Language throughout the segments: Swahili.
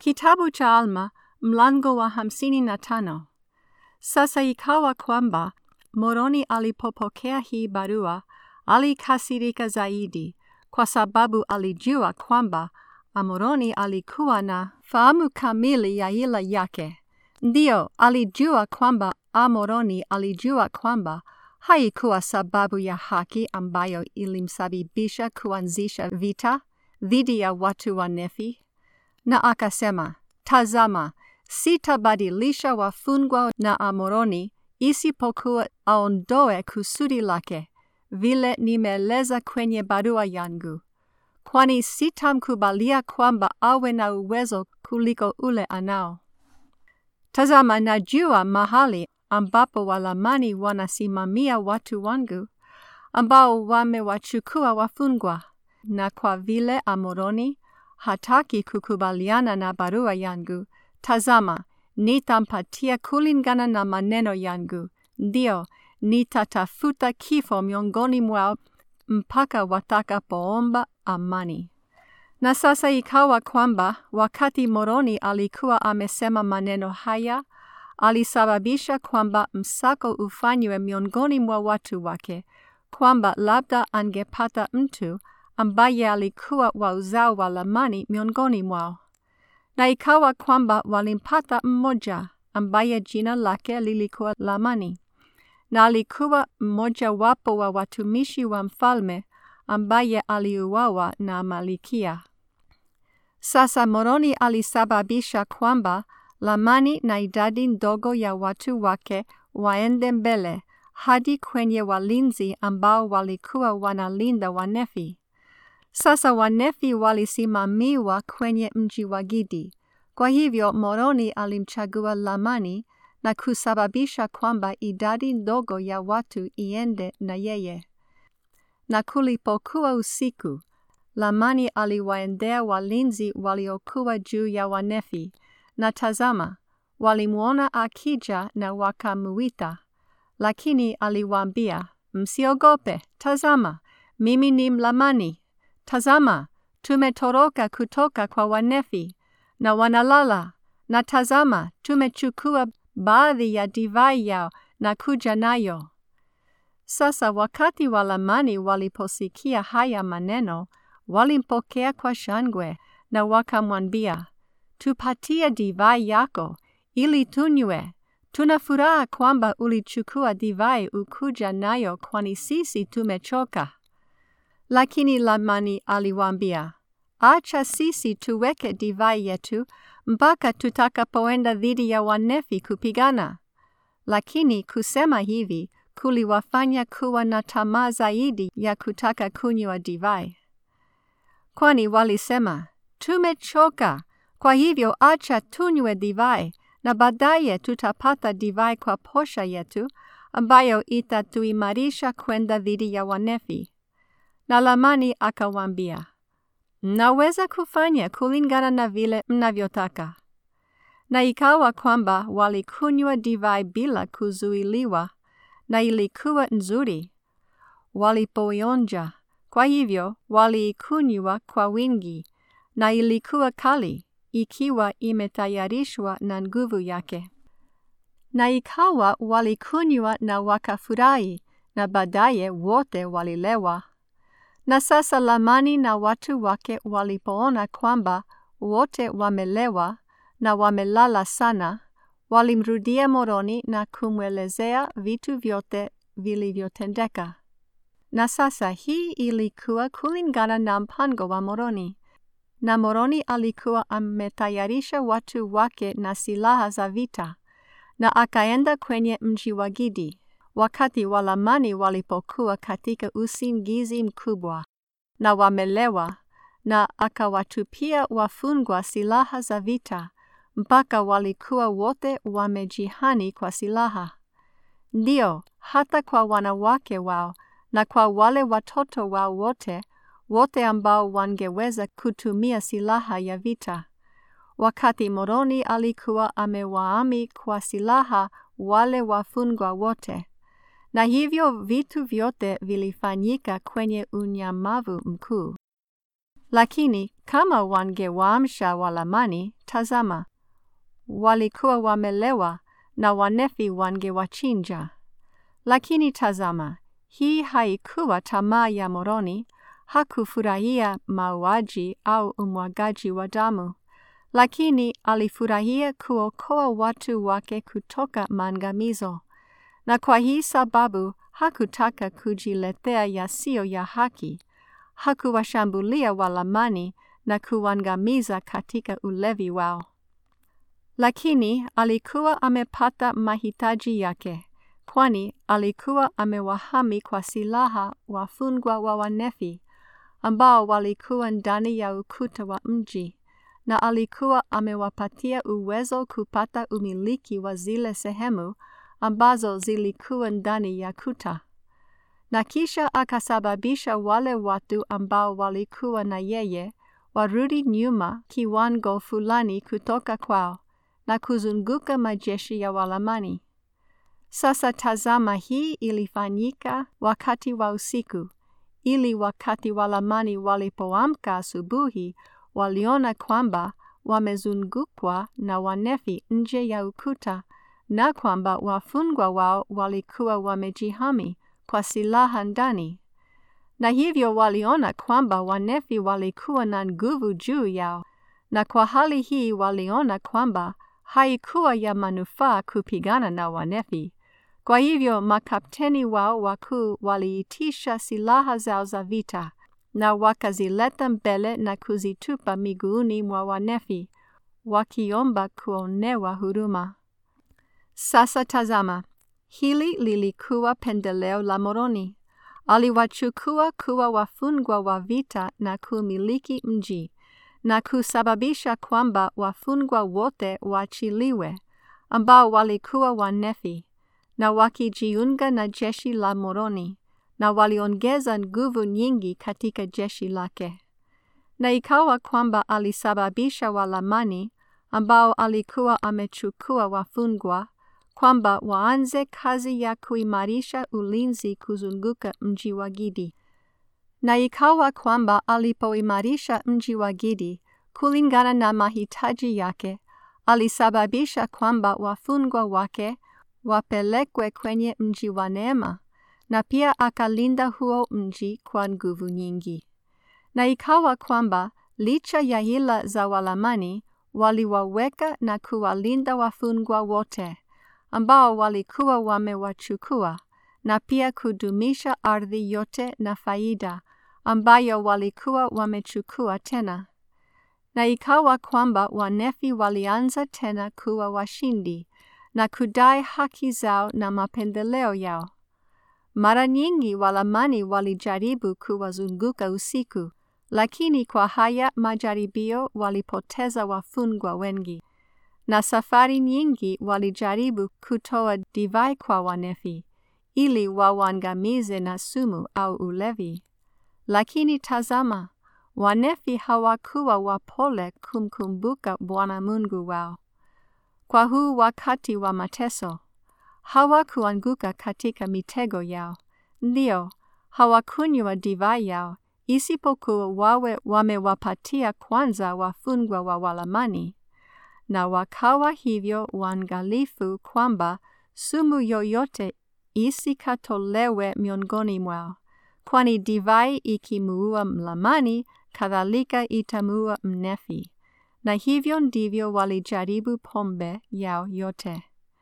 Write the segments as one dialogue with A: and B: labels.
A: Kitabu cha Alma mlango wa hamsini na tano. Sasa ikawa kwamba Moroni alipopokea hii barua alikasirika zaidi, kwa sababu alijua kwamba Amoroni alikuwa na fahamu kamili ya ila yake. Ndiyo, alijua kwamba Amoroni alijua kwamba haikuwa sababu ya haki ambayo ilimsababisha kuanzisha vita dhidi ya watu wa Nefi, na akasema, Tazama, sitabadilisha wafungwa na Amoroni isipokuwa aondoe kusudi lake, vile nimeeleza kwenye barua yangu, kwani sitamkubalia kwamba awe na uwezo kuliko ule anao. Tazama, najua mahali ambapo Walamani wanasimamia watu wangu ambao wamewachukua wafungwa, na kwa vile Amoroni hataki kukubaliana na barua yangu, tazama, nitampatia kulingana na maneno yangu, ndio nitatafuta kifo miongoni mwao mpaka watakapoomba amani. Na sasa ikawa kwamba wakati Moroni alikuwa amesema maneno haya, alisababisha kwamba msako ufanywe miongoni mwa watu wake, kwamba labda angepata mtu ambaye alikuwa wa uzao wa Lamani miongoni mwao. Na ikawa kwamba walimpata mmoja ambaye jina lake lilikuwa Lamani, na alikuwa mmoja wapo wa watumishi wa mfalme ambaye aliuawa na Malikia. Sasa Moroni alisababisha kwamba Lamani na idadi ndogo ya watu wake waende mbele hadi kwenye walinzi ambao walikuwa wanalinda Wanefi. Sasa Wanefi walisimamiwa kwenye mji wa Gidi. Kwa hivyo Moroni alimchagua Lamani na kusababisha kwamba idadi ndogo ya watu iende na yeye. Na kulipokuwa usiku, Lamani aliwaendea walinzi waliokuwa juu ya Wanefi, na tazama, walimwona akija na wakamuita. Lakini aliwaambia, msiogope, tazama, mimi ni Mlamani. Tazama, tumetoroka kutoka kwa Wanefi na wanalala, na tazama, tumechukua baadhi ya divai yao na kuja nayo. Sasa wakati Walamani waliposikia haya maneno, walimpokea kwa shangwe na wakamwambia, tupatie divai yako ili tunywe. Tuna furaha kwamba ulichukua divai ukuja nayo, kwani sisi tumechoka. Lakini Lamani aliwaambia, acha sisi tuweke divai yetu mpaka tutakapoenda dhidi ya Wanefi kupigana. Lakini kusema hivi kuliwafanya kuwa na tamaa zaidi ya kutaka kunywa divai, kwani walisema, tumechoka, kwa hivyo acha tunywe divai, na baadaye tutapata divai kwa posha yetu ambayo itatuimarisha kwenda dhidi ya Wanefi. Na Lamani akawaambia, mnaweza kufanya kulingana na vile mnavyotaka. Na ikawa kwamba walikunywa divai bila kuzuiliwa, na ilikuwa nzuri walipoionja. Kwa hivyo waliikunywa kwa wingi, na ilikuwa kali, ikiwa imetayarishwa na nguvu yake. Na ikawa walikunywa na wakafurahi, na baadaye wote walilewa. Na sasa Lamani na watu wake walipoona kwamba wote wamelewa na wamelala sana, walimrudia Moroni na kumwelezea vitu vyote vilivyotendeka. Na sasa hii ilikuwa kulingana na mpango wa Moroni. Na Moroni alikuwa ametayarisha watu wake na silaha za vita, na akaenda kwenye mji wa Gidi wakati Walamani walipokuwa katika usingizi mkubwa na wamelewa, na akawatupia wafungwa silaha za vita mpaka walikuwa wote wamejihani kwa silaha. Ndio, hata kwa wanawake wao na kwa wale watoto wao wote, wote ambao wangeweza kutumia silaha ya vita. Wakati Moroni alikuwa amewaami kwa silaha wale wafungwa wote. Na hivyo vitu vyote vilifanyika kwenye unyamavu mkuu. Lakini kama wangewaamsha Walamani, tazama, walikuwa wamelewa na Wanefi wangewachinja. Lakini tazama, hii haikuwa tamaa ya Moroni, hakufurahia mauaji au umwagaji wa damu, lakini alifurahia kuokoa watu wake kutoka maangamizo, na kwa hii sababu hakutaka kujiletea yasiyo ya haki, hakuwashambulia Walamani na kuangamiza katika ulevi wao. Lakini alikuwa amepata mahitaji yake, kwani alikuwa amewahami kwa silaha wafungwa wa Wanefi ambao walikuwa ndani ya ukuta wa mji, na alikuwa amewapatia uwezo kupata umiliki wa zile sehemu ambazo zilikuwa ndani ya kuta. Na kisha akasababisha wale watu ambao walikuwa na yeye warudi nyuma kiwango fulani kutoka kwao na kuzunguka majeshi ya Walamani. Sasa tazama, hii ilifanyika wakati wa usiku, ili wakati Walamani walipoamka asubuhi, waliona kwamba wamezungukwa na Wanefi nje ya ukuta na kwamba wafungwa wao walikuwa wamejihami kwa silaha ndani, na hivyo waliona kwamba Wanefi walikuwa na nguvu juu yao, na kwa hali hii waliona kwamba haikuwa ya manufaa kupigana na Wanefi. Kwa hivyo makapteni wao wakuu waliitisha silaha zao za vita na wakazileta mbele na kuzitupa miguuni mwa Wanefi, wakiomba kuonewa huruma. Sasa tazama, hili lilikuwa pendeleo la Moroni. Aliwachukua kuwa wafungwa wa vita na kumiliki mji na kusababisha kwamba wafungwa wote waachiliwe ambao walikuwa Wanefi na wakijiunga na jeshi la Moroni, na waliongeza nguvu nyingi katika jeshi lake. Na ikawa kwamba alisababisha Walamani ambao alikuwa amechukua wafungwa kwamba waanze kazi ya kuimarisha ulinzi kuzunguka mji wa Gidi. Na ikawa kwamba alipoimarisha mji wa Gidi kulingana na mahitaji yake, alisababisha kwamba wafungwa wake wapelekwe kwenye mji wa Neema, na pia akalinda huo mji kwa nguvu nyingi. Na ikawa kwamba licha ya hila za Walamani, waliwaweka na kuwalinda wafungwa wote ambao walikuwa wamewachukua, na pia kudumisha ardhi yote na faida ambayo walikuwa wamechukua tena. Na ikawa kwamba Wanefi walianza tena kuwa washindi na kudai haki zao na mapendeleo yao. Mara nyingi Walamani walijaribu kuwazunguka usiku, lakini kwa haya majaribio walipoteza wafungwa wengi. Na safari nyingi walijaribu kutoa divai kwa Wanefi ili wawangamize na sumu au ulevi. Lakini tazama, Wanefi hawakuwa wapole kumkumbuka Bwana Mungu wao. Kwa huu wakati wa mateso, hawakuanguka katika mitego yao, ndio hawakunywa divai yao, isipokuwa wawe wamewapatia kwanza wafungwa wa Walamani, na wakawa hivyo waangalifu kwamba sumu yoyote isikatolewe miongoni mwao, kwani divai ikimuua Mlamani, kadhalika itamuua Mnefi. Na hivyo ndivyo walijaribu pombe yao yote.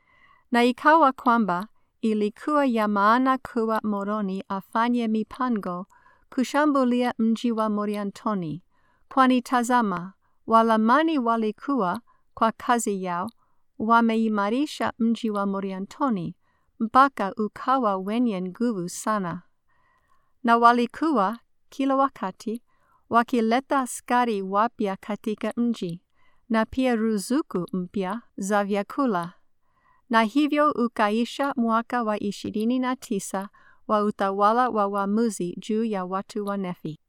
A: Na ikawa kwamba ilikuwa ya maana kuwa Moroni afanye mipango kushambulia mji wa Moriantoni, kwani tazama, Walamani walikuwa kwa kazi yao wameimarisha mji wa Moriantoni mpaka ukawa wenye nguvu sana, na walikuwa kila wakati wakileta askari wapya katika mji na pia ruzuku mpya za vyakula. Na hivyo ukaisha mwaka wa ishirini na tisa wa utawala wa waamuzi juu ya watu wa Nefi.